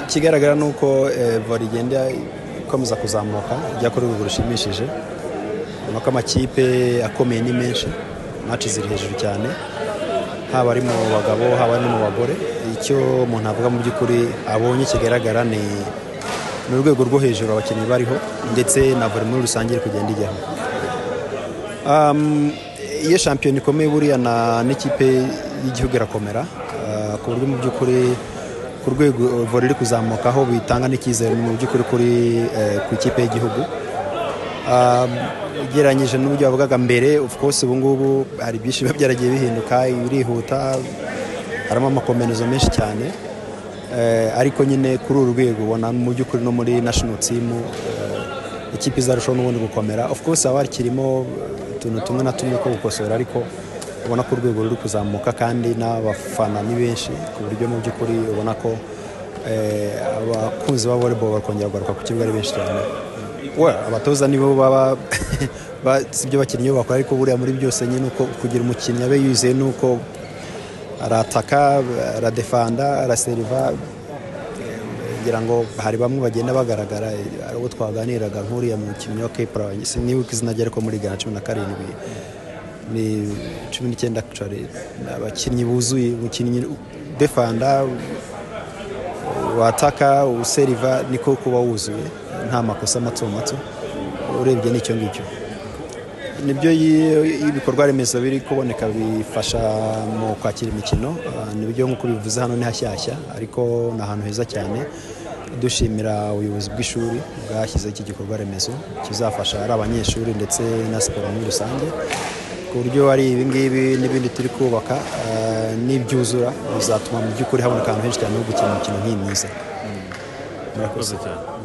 ikigaragara ni uko vore igenda ikomeza kuzamuka ijya kuri urwego rushimishije ni uko amakipe akomeye ni menshi maci ziri hejuru cyane haba ari mu bagabo haba ari no mu bagore icyo umuntu avuga mu by'ukuri abonye kigaragara ni ni urwego rwo hejuru abakinnyi bariho ndetse na vore muri rusange iri kugenda ijyaho iyo shampiyona ikomeye buriya n'ikipe y'igihugu irakomera ku buryo mu by'ukuri ku rwego vore iri kuzamukaho bitanga n'icyizere mu by'ukuri kuri ku ikipe y'igihugu ugereranyije n'uburyo bavugaga mbere of course ubu ngubu hari byinshi biba byaragiye bihinduka birihuta harimo amakomerezo menshi cyane ariko nyine kuri uru rwego ubona mu by'ukuri no muri national team ikipe izarushaho n'ubundi gukomera of course haba hakirimo utuntu tumwe na tumwe two gukosora ariko ubona ko urwego ruri kuzamuka kandi n'abafana ni benshi ku buryo mu by'ukuri ubona ko abakunzi ba volleyball bakongera kugaruka ku kibuga ari benshi cyane abatoza nibo baba si ibyo abakinnyi bakora ariko buriya muri byose nyine uko kugira umukinnyi abe yizeye ni uko arataka aradefanda araseriva kugira ngo hari bamwe bagenda bagaragara ari uwo twaganiraga nk'uriya mukinnyi wa kepura nibuka izina rye ariko muri ghana cumi na karindwi ni cumi n'icyenda abakinnyi buzuye umukinnyi defanda wataka useriva niko kuba wuzuye nta makosa mato mato urebye n'icyo ngicyo nibyo ibikorwa remezo biri kuboneka bifasha mu kwakira imikino nibyo nk'uko bivuze hano ni hashyashya ariko ni ahantu heza cyane dushimira ubuyobozi bw'ishuri bwashyizeho iki gikorwa remezo kizafasha ari abanyeshuri ndetse na siporo muri rusange ku buryo ari ibingibi n'ibindi turi kubaka n'ibyuzura bizatuma mu by'ukuri haboneka ahantu henshi cyane ho gukina imikino nk'iyi myiza murakoze cyane